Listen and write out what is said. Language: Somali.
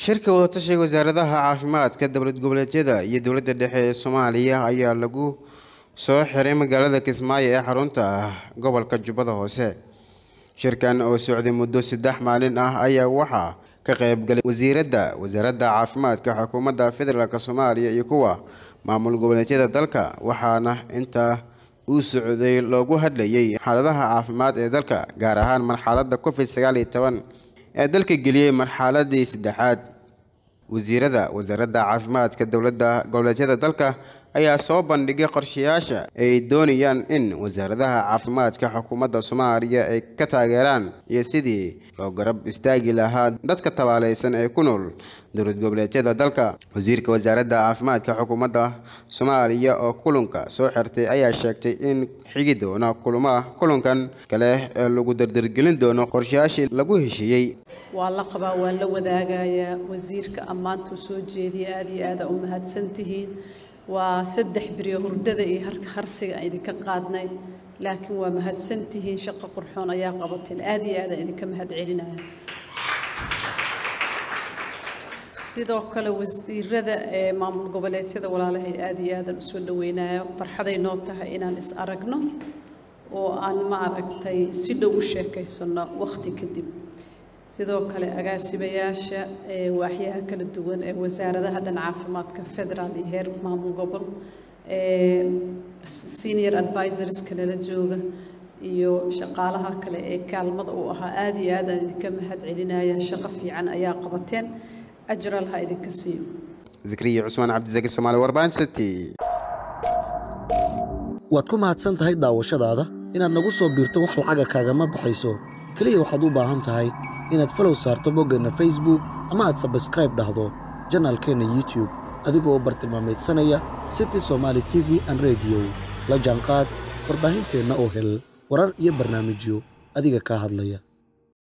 shirka wadatashiga wasaaradaha caafimaadka dowlad goboleedyada iyo dowladda dhexe ee soomaaliya ayaa lagu soo xiray magaalada kismaayo ee xarunta gobolka jubbada hoose shirkan oo socday muddo saddex maalin ah ayaa waxaa ka qaybgalay wasiiradda wasaaradda caafimaadka xukuumadda federaalk soomaaliya iyo kuwa maamul goboleedyada dalka waxaana inta uu socday loogu hadlayay xaaladaha caafimaad ee dalka gaar ahaan marxaladda covid sagaal iyo toban ee dalka geliyey marxaladii saddexaad wasiirada wasaaradda caafimaadka dowladda goboleedyada dalka ayaa soo bandhigay qorshayaasha ay doonayaan in wasaaradaha caafimaadka xukuumadda soomaaliya ay ka taageeraan iyo sidii loo garab istaagi lahaa dadka tabaaleysan ee ku nool dowlad goboleedyada dalka wasiirka wasaaradda caafimaadka xukuumadda soomaaliya oo kulanka soo xirtay ayaa sheegtay in xigi doona kulama kulankan kale ee lagu dardargelin doono qorshayaashii lagu heshiiyey waa la qabaa waa la wadaagayaa wasiirka ammaantuu soo jeediya aada iyo aada u mahadsantihiin waa saddex beriyo hurdada iyo harsiga aan idinka qaadnay laakiin waa mahadsantihiin shaqo qurxoon ayaa qabateen aada iyo aada idinka mahad celinaya sidoo kale wasiirada ee maamul goboleedyada walaalahay aada iyo aadan usoo dhaweynayo farxaday noo tahay inaan is aragno oo aan ma aragtay si dhow u sheekaysano wakhti kadib sidoo kale agaasibayaasha ee waaxyaha kala duwan ee wasaaradaha dhan caafimaadka federaal iyo heer maamul gobol ee senior advisorska nala jooga iyo shaqaalaha kale ee kaalmada u ahaa aada iyo aad aan idinka mahad celinaya shaqo fiican ayaa qabateen ajral ha idinka siiyo zakriya cusmaan cabdisaki soomaali warbaan city waad ku mahadsan tahay daawashadaada inaad nagu soo biirto wax lacaga kaagama baxayso keliya waxaad u baahan tahay inaad falow saarto boggeenna facebook ama aad sabskraib dhahdo janaalkeenna youtube adigoo bartilmaameedsanaya city somaali t v an rediyo la jaanqaad warbaahinteenna oo hel warar iyo barnaamijyo adiga kaa hadlaya